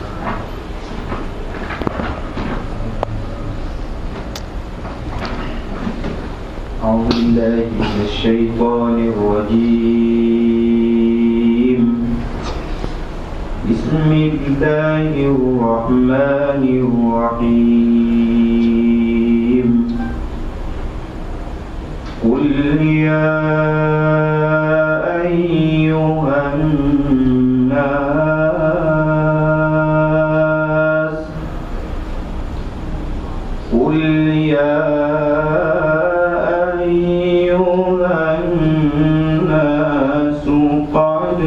S2: أعوذ بالله من الشيطان الرجيم بسم الله الرحمن الرحيم قل يا أيها الناس قل يا أيها الناس قد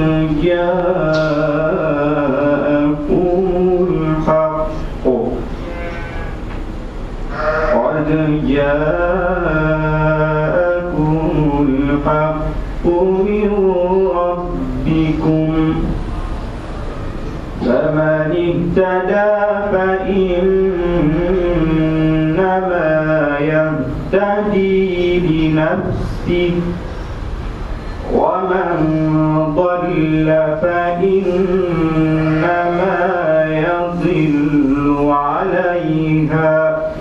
S2: جاءكم الحق قد جاءكم الحق من ربكم فمن اهتدى فإنما يهتدي لنفسه ومن ضل فإنما يضل عليها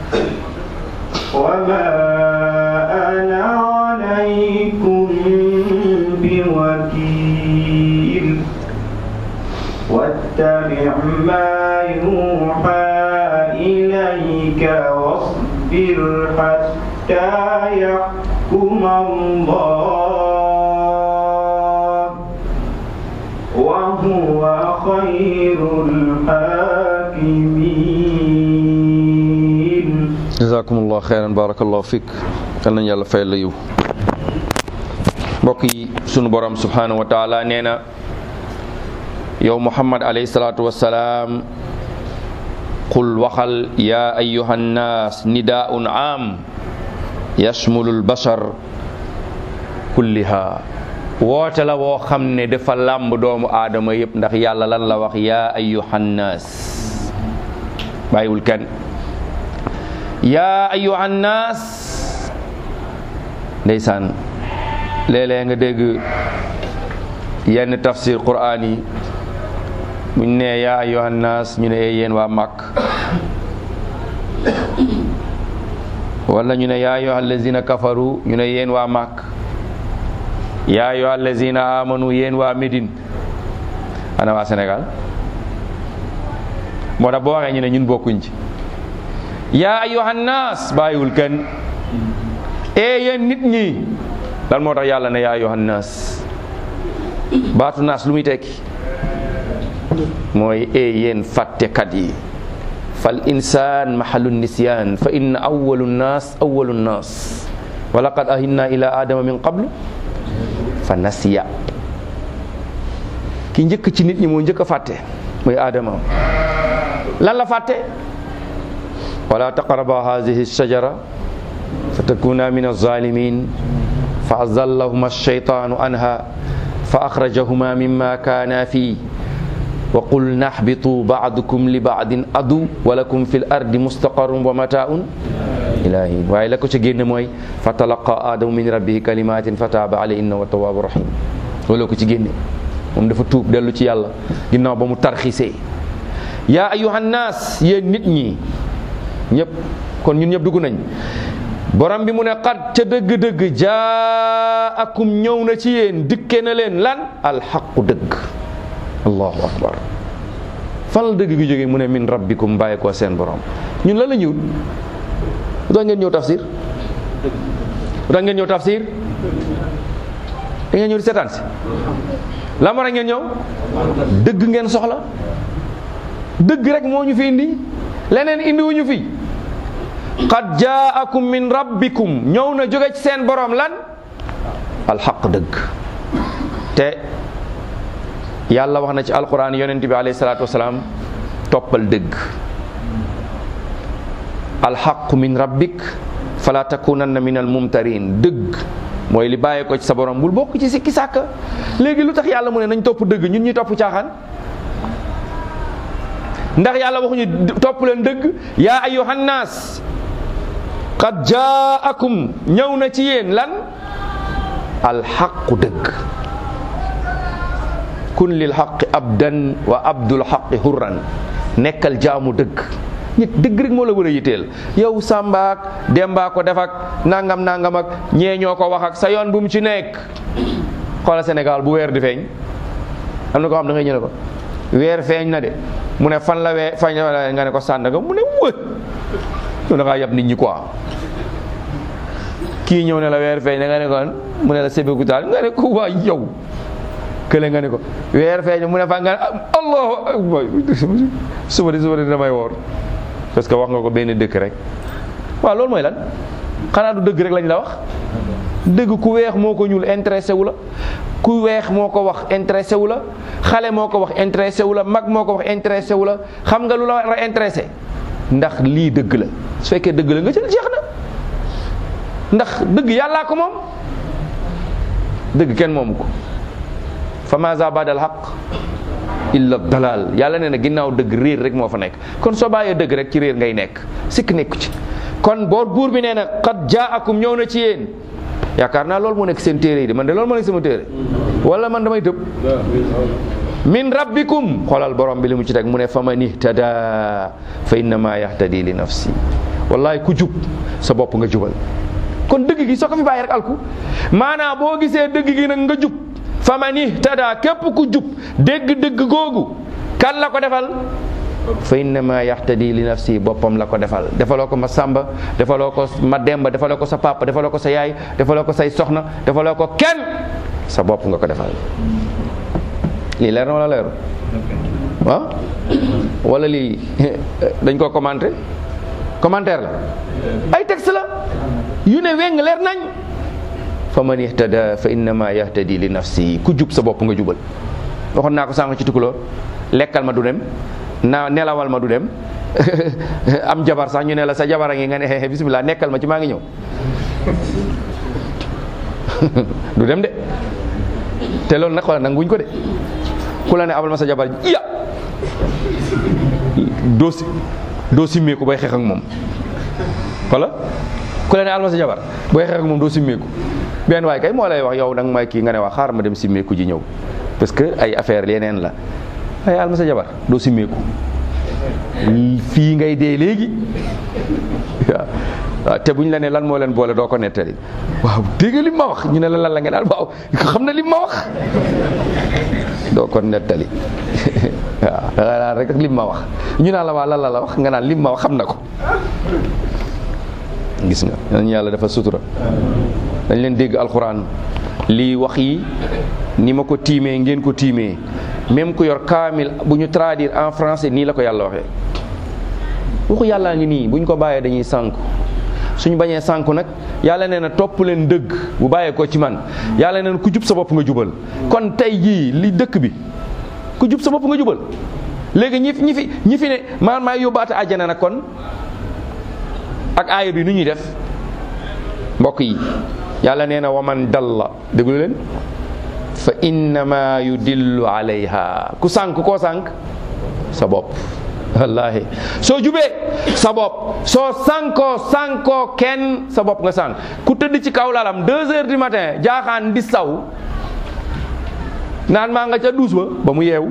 S2: وما أنا عليكم بوكيل واتبع ما يوحى إليك واصبر حتى يحكم الله وهو خير الحاكمين
S1: jazakumullah xeyran barakallahu fik yal nañu yàlla fayal la yiw mbokk yi sunu borom subhanahu wa taala nee na yow muhammad alayhi salaatu wassalaam qul waxal ya ayuha nnaas nidaun am yashmulu lbashar kulliha woote la woo xam ne dafa làmb doomu aadama yëpp ndax yàlla lan la wax yaa ayyuhannaas bàyyiwul kenn yaa ayyuhannaas ndeysaan léeg-léeg nga dégg yenn tafsir quraan yi buñ ne yaa ayyuhannaas ñu ne yéen waa màkk wala ñu ne yaa ayyuha allazina kafaru ñu ne yéen waa màkk yaa ayyuha allazina amanu yéen waa Médine ana waa Sénégal moo tax boo waxee ñu ne ñun bokkuñ ci yaa ayyuhan naas bàyyiwul kenn ee yéen nit ñi lan moo tax yàlla ne yaa ayyuhan naas baatu naas lu muy tekki mooy ee yéen fàttekat yi fal insaan mahalu nisyaan fa inna awalu nnaas awalu nnaas wa laqad ahinna ila adama min qablu fa nasiya ki njëkk ci nit ñi moo njëkk a fàtte mooy adama lan la fàtte wala taqraba hadihi shajara fa takuna min alzalimin fa azallahuma alshaytanu anha fa akhrajahuma mimma kana fii wa qulna ihbitu ba'dukum li ba'din adu wa lakum fil ardi mustaqarrun wa mata'un ilahin waaye la ko ca génne mooy fa talaqa adamu min rabbihi kalimatin fa taaba alayhi innahu tawwabu rahim loolu ko ci génne moom dafa tuub dellu ci yàlla ginnaaw ba mu tarxisee yaa ayyuhan naas yéen nit ñi ñëpp kon ñun ñëpp dugg nañ borom bi mu ne xat ca dëgg-dëgg jaakum ñëw na ci yéen dikke na leen lan alxaqu dëgg allahu akbar fan la dëgg gi jógee mu ne min rabbikum bàyyi ko seen borom ñun lan la ñëwut lu tax ngeen ñëw tafsir lu tax ngeen ñëw tafsir da ngeen ñëw di seetaan si la ma ngeen ñëw dëgg ngeen soxla dëgg rek moo ñu fi indi leneen indi wuñu fi qad jaakum min rabbikum ñëw na jóge ci seen borom lan alxaq dëgg te yàlla wax na ci alquran yonent bi alayhi salaatu wasalaam toppal dëgg alxaqu min rabbik fala takunanna min almumtarin dëgg mooy li bàyyee ko ci sa borom bul bokk ci sikki sàkka léegi lu tax yàlla mu ne nañ topp dëgg ñun ñuy topp caaxaan ndax yàlla waxuñu topp leen dëgg yaa ayyuhan naas qad jaakum ñëw na ci yéen lan alxaqu dëgg kun lil xaqi abdan wa abdul xaqi hurran nekkal jaamu dëgg nit dëgg rek moo la war a yitteel yow sàmbaak demba ko def ak nangam nangam ak ñee ñoo ko wax ak sa yoon bu mu ci nekk xoola Sénégal bu weer di feeñ am na ko xam da ngay ñëw ne ko weer feeñ na de mu ne fan la weer feeñ la nga ne ko Sandaga mu ne wë yow da ngaa yab nit ñi quoi kii ñëw ne la weer feeñ na nga ne ko mu ne la Sébikotane nga ne ko waa yow kële nga ne ko weer feeñ mu ne fa nga ne allahu akbar suba di suba di damay woor parce que wax nga ko benn dëkk rek waaw loolu mooy lan xanaa du dëgg rek lañ la wax dëgg ku weex moo ko ñuul intéressé wu la ku weex moo ko wax intéressé wu la xale moo ko wax intéressé wu la mag moo ko wax intéressé wu la xam nga lu la war a intéressé ndax lii dëgg la su fekkee dëgg la nga jël jeex na ndax dëgg yàllaa ko moom dëgg kenn moomu ko fa maza badal xaq illa dalal yàlla nee na ginnaaw dëgg réer rek moo fa nekk kon soo bàyyee dëgg rek ci réer ngay nekk sikk nekku ci kon boo buur bi nee na qad jaakum ñëw na ci yéen yaakaar naa loolu moo nekk seen téere yi de man de loolu moo nekk sama téere wala man damay tëb min rabbikum xoolal borom bi li mu ci teg mu ne fa man ihtada fa innama yahtadi li nafsi wallahi ku jub sa bopp nga jubal kon dëgg gi soo ko fi bàyyi rek alku maanaam boo gisee dëgg gi nag nga jub fa man ihtada képp ku jub dégg dëgg googu kan la ko defal fa innama yahtadi li nafsi boppam la ko defal defaloo ko ma sàmba defaloo ko ma demba defaloo ko sa papa defaloo ko sa yaay defaloo ko say soxna defaloo ko kenn sa bopp nga ko defal lii leer na wala leeru ah wala lii dañ ko commenté commentaire la ay texte la yu ne weng leer nañ fa man ihtada fa innama yahtadi li nafsi ku jub sa bopp nga jubal waxoon naa ko sànq ci tukulóor lekkal ma du dem na nelawal ma du dem am jabar sax ñu ne la sa jabar a ngi nga ne bismillah nekkal ma ci maa ngi ñëw du dem de te loolu nag xoolal nanguwuñ ko de ku la ne abal ma sa jabar ya doo si doo simmeeku bay xeex ak moom wala ku la ne abal ma sa jabar booy xeex ak moom doo simmeeku benn waay kay moo lay wax yow danga may kii nga ne wax xaar ma dem simmeeku ji ñëw parce que ay affaire yeneen la waaye abal ma sa jabar doo simmeeku fii ngay dee léegi waaw waaw te bu ñu la ne lan moo leen boole doo ko nettali waaw dégg nga lim ma wax ñu ne la lan la nga daal waaw xam na lim ma wax doo ko nettali waaw da nga naan rek lim ma wax ñu naan la waa lan la la wax nga naan lim ma wax xam na ko gis nga nañu yàlla dafa sutura dañ leen dégg alxuraan lii wax yi ni ma ko tiimee ngeen ko tiimee même ku yor kaamil bu ñu traduire en français nii la ko yàlla waxee waxu yàllaa ngi nii bu ñu ko bàyyee dañuy sànku suñu bañee sànku nag yàlla nee na topp leen dëgg bu bàyyee ko ci man yàlla nee na ku jub sa bopp nga jubal kon tey jii li dëkk bi ku jub sa bopp nga jubal léegi ñi ñi fi ñi fi ne man maay yóbbaate àjjana nag kon ak aaya bi nu ñuy def mbokk yi yàlla nee na waman dalla déglu leen fa innama yudillu alayha ku sànk koo sànk sa bopp wallaahi soo jubee sa bopp soo sànkoo sànkoo kenn sa bopp nga sànk ku tëdd ci kaw lalam deux heures du matin jaaxaan di saw naan maa nga ca duus ba ba mu yeewu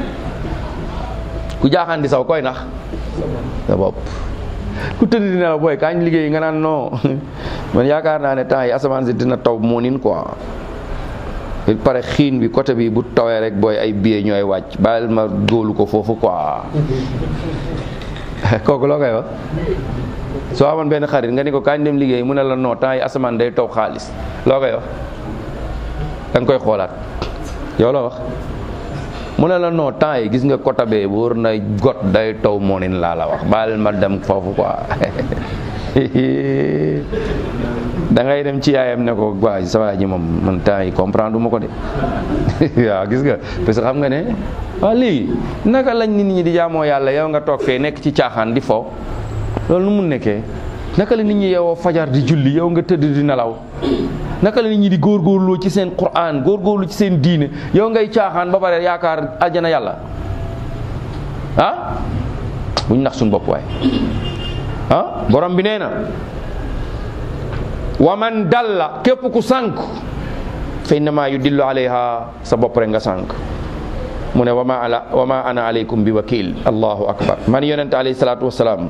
S1: ku jaaxaan di saw koy nax sa bopp ku tëdd di nelaw booy kañ liggéey nga naan non man yaakaar naa ne temps yi asamaan si dina taw moo nin quoi il pare xiin bi côté bi bu tawee rek booy ay billet ñooy wàcc bàyyil ma góolu ko foofu quoi kooku loo koy wax soo amoon benn xarit nga ni ko kañ dem liggéey mu ne la non temps yi asamaan day taw xaalis loo koy wax da nga koy xoolaat yow la wax mu ne la non temps yi gis nga côté bee wóor na got day taw moo nin laa la wax bàyyil ma dem foofu quoi da ngay dem ci yaayam ne ko waa sa waa ji moom man temps yi comprendre ma ko de waaw gis nga parce que xam nga ne waaw léegi naka lañ nit ñi di jaamoo yàlla yow nga toog fee nekk ci caaxaan di fo loolu nu mun nekkee naka la nit ñi yeewoo fajar di julli yow nga tëdd di nelaw naka la nit ñi di góorgóorlu ci seen Qur'an góorgóorlu ci seen diine yow ngay caaxaan ba pare yaakaar àjjana yàlla ah buñ nax suñu bopp waay ah borom bi nee na wa man dalla képp ku sànk fa innama yudillu alayha sa bopp rek nga sànk mu ne wa ma ala wa ma ana alaykum bi wakil allahu akbar man yonente alayhi salaatu wasalaam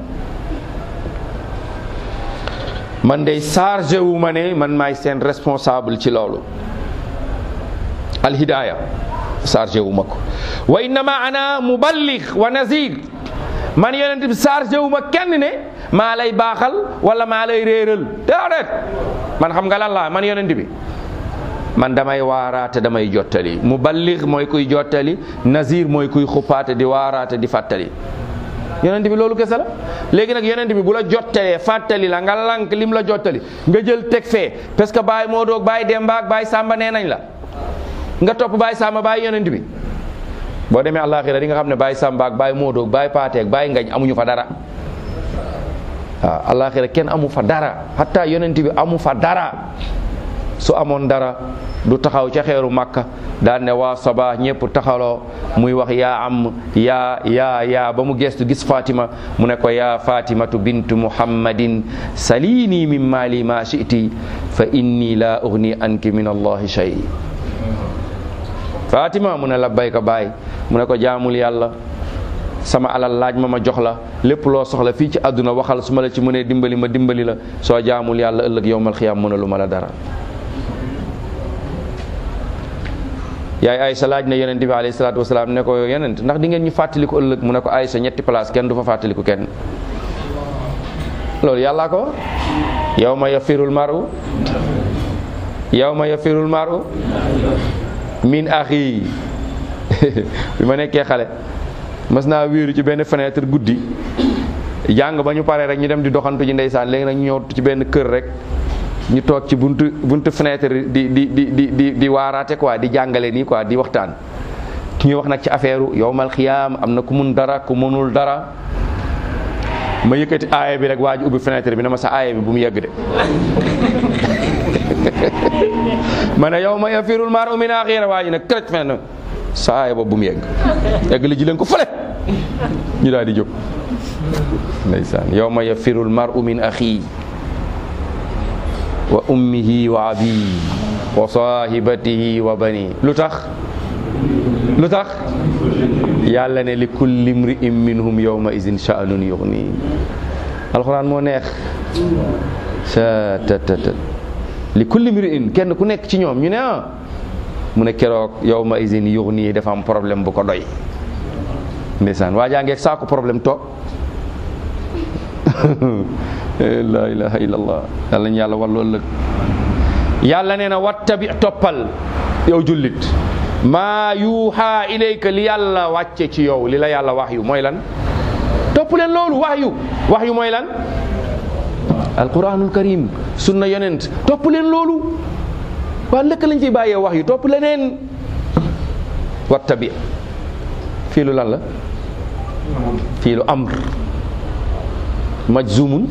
S1: man day chargé wu ma ne man maay seen responsable ci loolu alhidaya chargé wu ma ko wa innama ana muballigh wa nazir man yonent bi chargé wu ma kenn ne maa lay baaxal wala maa lay réeral déedéet man xam nga lan laa man yonent bi man damay waaraate damay jottali muballigh mooy kuy jottali nazir mooy kuy xuppaate di waaraate di fàttali yonent bi loolu kese la léegi nag yonent bi bu la jottalee fàttali la nga lank lim la jottali nga jël teg fee parce que Baye Modou ak Baye Demba ak Baye Samba nee nañ la nga topp Baye Samba Baye yonent bi boo demee àllaaxira di nga xam ne Baye Samba ak Baye Modou ak Baye Paate ak Baye Ngañ amuñu fa dara waaw àllaaxira kenn amu fa dara hatta yonent bi amu fa dara su amoon dara du taxaw ca xeeru Makka daan ne waa Saba ñëpp taxawloo muy wax yaa am yaa yaa yaa ba mu gestu gis Fatima mu ne ko yaa Fatimatu bintu Muhammadin salini min maali ma shiti fa inni la ugni anki min allahi shay Fatima mu ne labbayka baay mu ne ko jaamul yàlla sama alal laaj ma ma jox la lépp loo soxla fii ci àdduna waxal su ma la ci mënee dimbali ma dimbali la soo jaamul yàlla ëllëg yowmal xiyaam mënalu ma la dara yaay Aysa laaj na yonent bi alayhi salaatu wasalaam ne ko yonent ndax di ngeen ñu fàttaliku ëllëg mu ne ko Aysa ñetti place kenn du fa fàttaliku kenn loolu yàllaa ko yawma yafirul maru yawma yafirul maru min axi bi ma nekkee xale mas naa wéeru ci benn fenêtre guddi jàng ba ñu paree rek ñu dem di doxantu ji ndeysaan léegi nag ñu ñëw ci benn kër rek ñu toog ci buntu buntu fenêtre di di di di di di waaraate quoi di jàngale nii quoi di waxtaan ñuy wax nag ci affaire yowmal xiyaam am na ku mun dara ku mënul dara ma yëkkati aaya bi rek waa ji ubbi fenêtre bi na ma sa aaya bi bu mu yegg de ma ne yow ma yafirul mar'u min axiira waa ji ne kërëj fenn saa aaya boobu bu mu yegg egg li ji leen ko fële ñu daal di jóg ndeysaan yow ma yafirul mar'u min axii wa ummihi wa abii wa sahibatihi wa bani lu tax lu tax yàlla ne li kulli mri'in minhum yawma izin sha'nun yughni alxuraan moo neex sa ta ta ta li kulli mri'in kenn ku nekk ci ñoom ñu ne ah mu ne keroog yawma izin yughni dafa am problème bu ko doy ndeysaan waa jaa ngeeg saako problème toog la ilaha illallah yàlla ñu yàlla wal loolu yàlla nee na wattabi toppal yow jullit maa yuuxa ilayka li yàlla wàcce ci yow li la yàlla wax yu mooy lan topp leen loolu wax yu wax yu mooy lan alquranul karim sunna yonent topp leen loolu waa lëkk lañ fi bàyyee wax yu topp leneen wattabi fii lu lan la fii lu amr majzumun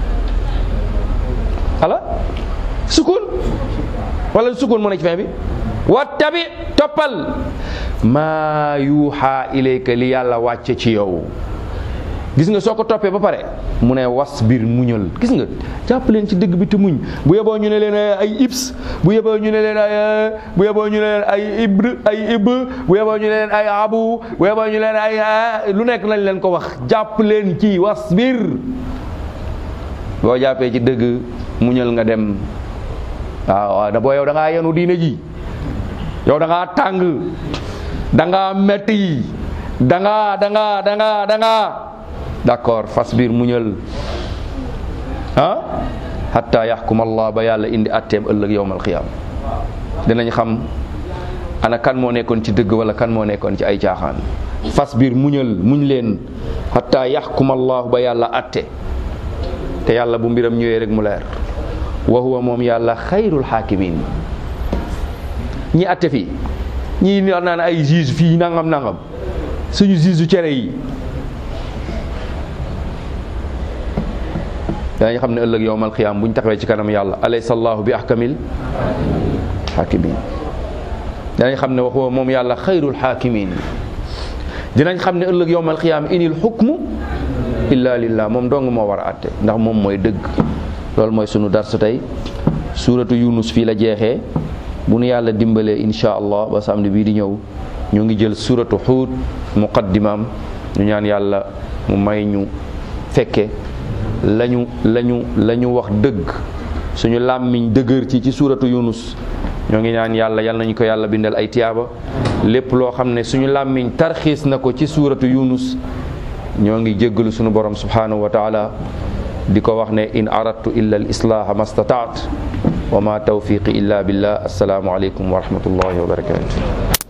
S1: ala sukun wala sukun moo nekk ci fin bi wattabi toppal maa yuuxa ilayka li yàlla wàcce ci yow gis nga soo ko toppee ba pare mu ne was biir muñal gis nga jàpp leen ci dëgg bi te muñ bu yeboo ñu ne leen ay ibs bu yeboo ñu ne leen ay bu yeboo ñu ne leen ay ibr ay ib bu yeboo ñu ne leen ay abu bu yeboo ñu leen ay lu nekk lañ leen ko wax jàpp leen ci was biir boo jàppee ci dëgg muñal nga dem waaw waaw da boo yow da ngaa yenu diine ji yow da ngaa tàng da ngaa metti da ngaa da ngaa da ngaa da ngaa d'accord fas biir muñal ah hatta yaxkum allah ba yàlla indi atteem ëllëg yowmal xiyaam dinañ xam ana kan moo nekkoon ci dëgg wala kan moo nekkoon ci ay caaxaan fas biir muñal muñ leen hatta yaxkum allah ba yàlla atte te yàlla bu mbiram ñëwee rek mu leer wa huwa moom yàlla xayrul xaakimin ñi atte fii ñii wax naan ay juge fii nangam nangam suñu juge cere yi danañ xam ne ëllëg yowmal xiyaam bu ñu taxawee ci kanam yàlla alaysa allahu bi ahkamil xaakimin danañ xam ne waxoo moom yàlla xayrul xaakimin dinañ xam ne ëllëg yowmal xiyaam inil xukmu illa lillah moom dong moo war a atte ndax moom mooy dëgg loolu mooy sunu darsu tey suuratu yunus fii la jeexee bu nu yàlla dimbalee insha allah ba samedi bii di ñëw ñu ngi jël suuratu xuut muqaddimaam ñu ñaan yàlla mu may ñu fekke lañu lañu la ñu wax dëgg suñu làmmiñ dëgër ci ci suuratu yunus ñoo ngi ñaan yàlla yal nañu ko yàlla bindal ay tiyaaba lépp loo xam ne suñu làmmiñ tarxiis na ko ci suuratu yunus ñoo ngi jéggalu suñu borom subhanahu wa taala di ko wax ne in aradtu illa al islaha ma stataat wa ma tawfiqi illa billah assalaamu aleykum wa rahmatullahi wa barakatuh